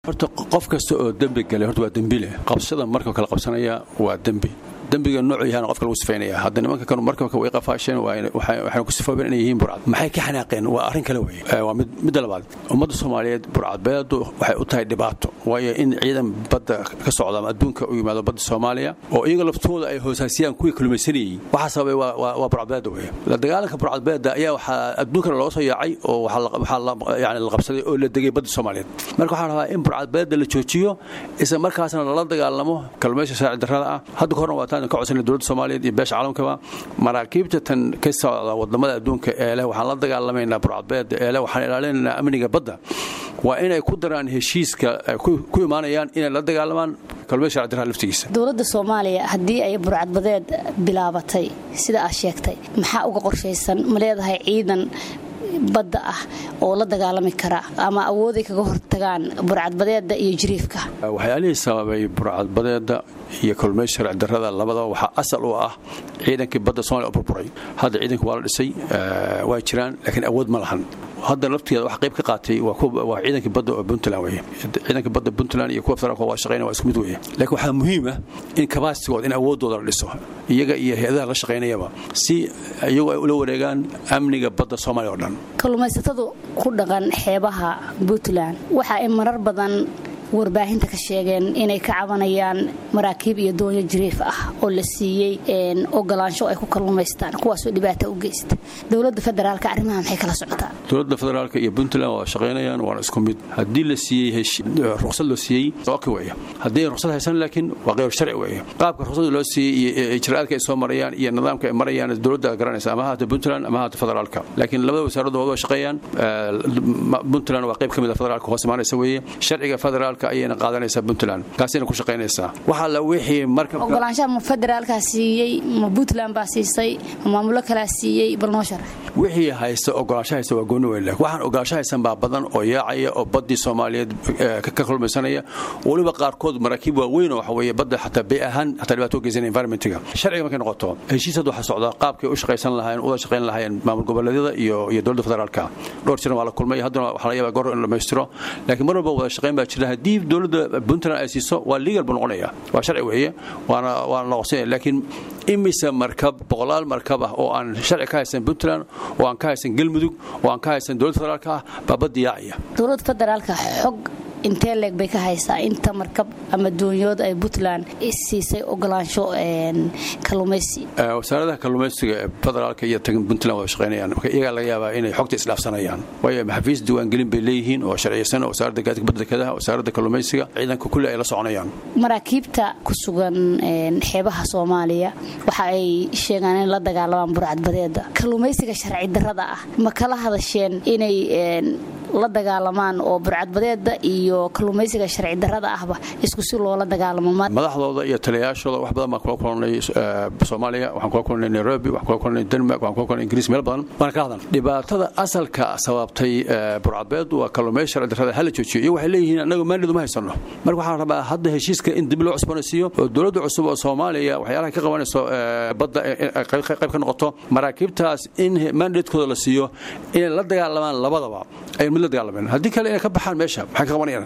horta qof kasta oo dembi galay horta waa dembi leh qabsada markab kala qabsanaya waa dembi dembiga noocu yahana qofka lagu sifaynaya hadda nimanka kanu markabka way qafaasheen waxayna ku sifoobeen inay yihiin burcad maxay ka xanaaqeen waa arrin kale weye waa midda labaad ummadda soomaaliyeed burcadbeedu waxay u tahay dhibaato waayo in ciidan badda ka socda ama adduunka u yimaado badda soomaaliya oo iyaga laftooda ay hoosaasiyaan kuwii kalumaysanayey waxaa sababay waa burcadbeeda weye la dagaalanka burcadbeeda ayaa waxaa adduunkana looga soo yaacay oo waxaa yani la qabsaday oo la degay badda soomaaliyeed marka waxaan rabaa in burcadbeeda la joojiyo isla markaasna lala dagaalamo kalluumayska sharci darrada ah hadda ka horna waa taan ka codsana dowladda soomaaliyeed iyo beesha caalamkaba maraakiibta tan ka socda wadamada adduunka ee leh waxaan la dagaalamaynaa burcadbeeda ee leh waxaan ilaalinaynaa amniga badda waa inay ku daraan heshiiska ku imaanayaan inay la dagaalamaan kalluumayska sharci darrada laftigiisa dowladda soomaaliya haddii ay burcadbadeed bilaabatay sida aad sheegtay maxaa uga qorshaysan ma leedahay ciidan badda ah oo la dagaalami kara ama awooday kaga hortagaan burcadbadeeda iyo jiriifka waxyaalihii sababay burcadbadeeda iyo kalluumayska sharci darrada labadaba waxaa asal u ah ciidankii badda somalia oo burburay hadda ciidanka waa la dhisay waa jiraan laakiin awood ma lahan hadda laftigeeda wax qayb ka qaatay waa ciidankii badda oo puntland weye ciidanka badda puntland iyo kuwa federaalka waa shaqeynaya waa isku mid weye laakiin waxaa muhiim ah in kabaasigooda in awooddooda la dhiso iyaga iyo hay-adaha la shaqaynayaba si iyagu ay ula wareegaan amniga badda soomaaliya oo dhan kalluumaysatadu ku dhaqan xeebaha puntland waxa ay marar badan warbaahinta ka sheegeen inay ka cabanayaan maraakiib iyo doonyo jiriif ah oo la siiyey ogolaansho ay ku kalluumaystaan kuwaasoo dhibaata u geysta dowladda federaalka arrimaha maxay kala socotaa dowladda federaalka iyo puntland waa shaqaynayaan waana isku mid haddii la siiyey ruqsad loo siiyey oki weeye haddii ruqsad haysan laakiin waa qeyr sharci weeye qaabka ruqsada loo siiyey iyo ijraa'aadka ay soo marayaan iyo nidaamka ay marayaan dowladda garanaysa ama haata puntland ama haata federaalka laakiin labada wasaaraddu waa shaqeeyaan puntland waa qayb ka mid a federaalka hoos imaanaysa weeye sharciga federaalka ayayna qaadanaysaa puntland kaasina ku shaqaynaysaa waxaa la wixii marka ogolaanshaha ma federaalkaa siiyey ma puntland baa siisay ma maamulo kalaa siiyey bal noo sharax wixii haysta ogolaansho haysta waa gooni weyn waxaan ogolaansho haysan baa badan oo yaacaya oo baddii soomaaliyeed ka kulmaysanaya weliba qaarkood maraakiib waaweyn oo waxa weeye badda xataa bay ahaan xataa dhibaato u geysanaya environmentiga sharciga markay noqoto heshiis hadda waxaa socdaa qaabkay u shaqaysan lahaayeen uda shaqayn lahaayeen maamul goboleedyada iyo iyo dowladda federaalka dhowr jiran waa la kulmay haddana waxaa laga yaabaa goor in la dhammaystiro laakiin mar walba wada shaqayn baa jira haddii dowladda puntland ay siiso waa legal buu noqonaya waa sharci weeye waana waana la qorsanya laakiin imise markab boqolaal markab ah oo aan sharci ka haysan puntland oo aan ka haysan galmudug oo aan ka haysan dowladda federaalka ah baa badda yaacaya dowladda federaalka xog intee leeg bay ka haysaa inta markab ama doonyood ay puntland siisay ogolaansho kalluumaysi wasaaradaha kalluumaysiga ee federaalka iyo tagan puntland waa shaqaynayaan marka iyagaa laga yaabaa inay xogta isdhaafsanayaan waayo maxafiis diiwaangelin bay leeyihiin oo sharciyeysan wasaaradda gaadiga badda dekedaha wasaaradda kalluumaysiga ciidanka kulli ay la soconayaan maraakiibta ku sugan xeebaha soomaaliya waxa ay sheegaan in la dagaalamaan burcadbadeeda kalluumaysiga sharci darrada ah ma kala hadasheen inay la dagaalamaan oo burcadbadeeda iyo kalluumaysiga sharci darrada ahba isku si loola dagaalamo madaxdooda iyo taliyayaashooda wax badan baan kula kulanay soomaaliya waxaan kula kulanay nairobi waxaan kula kulanay denmark waxaan kula kulanay ingiriis meel badan baan ka hadan dhibaatada asalka sababtay burcadbeedu waa kalluumaysi sharci darrada hala joojiyo iyo waxay leeyihiin annaga maandheedu ma haysano marka waxaan rabaa hadda heshiiska in dib loo cusboonaysiiyo oo dowladda cusub oo soomaaliya waxyaalaha ka qabanayso badda qayb ka noqoto maraakiibtaas in maandheedkooda la siiyo inay la dagaalamaan labadaba ay mid la dagaalameen haddii kale inay ka baxaan meesha maxay ka qabanayaan